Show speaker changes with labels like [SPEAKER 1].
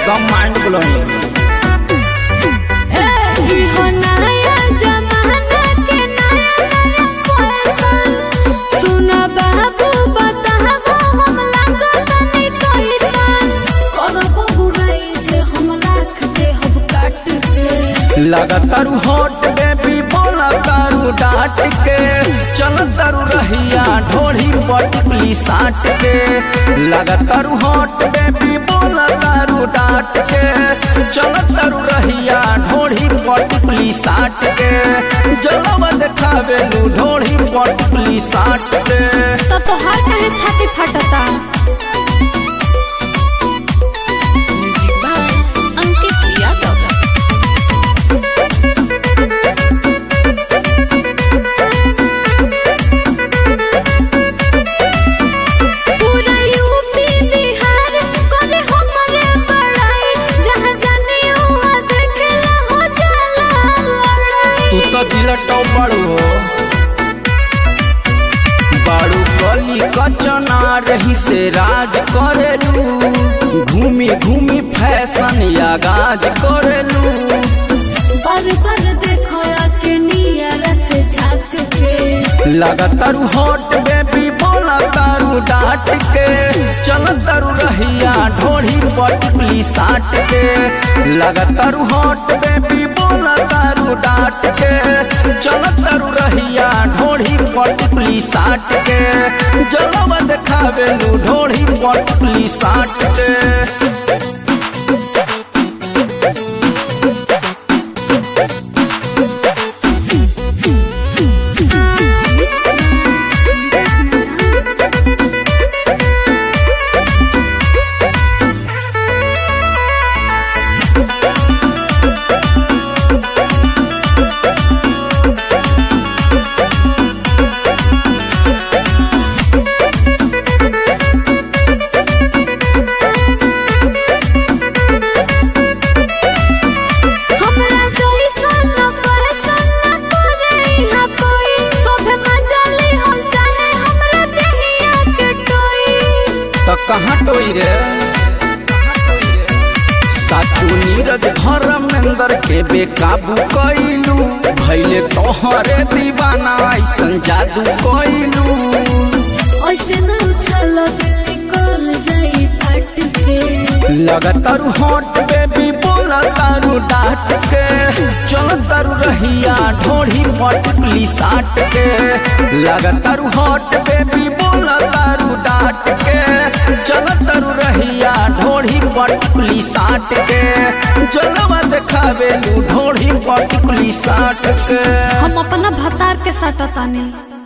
[SPEAKER 1] एकदम mind blowing
[SPEAKER 2] इहो नया जमाना के नया नया फैशन सुन बाबू बताबो हम लागत नहीं कैसन करबो बुराई जे हम राख दे हम काट के
[SPEAKER 1] लगातारू हॉट बेबी बोला तारू डांट के चल तारू रहिया ढोढ़ी पटकली साट के लगातारू हॉट बेबी बोला तारू डांट के चल तारू रहिया ढोढ़ी पटकली साट के जलवा देखावे लू ढोढ़ी पटकली साट के
[SPEAKER 2] तो तोहार काहे छाती फटता म्यूजिक बाय अंकित यादव पूरा यूपी बिहार करे हमरे बड़ाई जहाँ जाने वहाँ देखेला हो जाला लड़ाई
[SPEAKER 1] तू तो जिलटो बड़ो बाड़ू गली कचना रही से राज करेलू घूमी घूमी फैशन या गाज करेलू
[SPEAKER 2] पर पर देखो के नियर से झाँक के
[SPEAKER 1] लगातारू हॉट बेबी बोला तारू डांट के चल तारू रहिया ढोढ़ी पटकली साट के लगातारू हॉट बेबी बोला तारू डांट के चल तारू रहिया ढोढ़ी पटकली साट के जलवा देखावे लू ढोढ़ी पटकली साट के
[SPEAKER 2] हमरा जइसन परेशान न करे हा कोई सोभे मजा ले हम चाहे हमरा देहिया के टोई
[SPEAKER 1] तो कहाँ टोई रे साचू नीरज धर्मेंद्र के बेकाबू कैलू भैले तोहरे दीवाना ऐसन जादू कैलू
[SPEAKER 2] ऐसे न उछल निकल जाई फट के
[SPEAKER 1] लगातारू हॉट बेबी बोला तारू डांट के चल तारू रहिया ढोढ़ी पटकली साट के लगातारू हॉट बेबी बोला तारू डांट के चल तारू रहिया ढोढ़ी पटकली साट के जलवा देखावे लू ढोढ़ी पटकली साट के
[SPEAKER 2] हम अपना भतार के सटतानी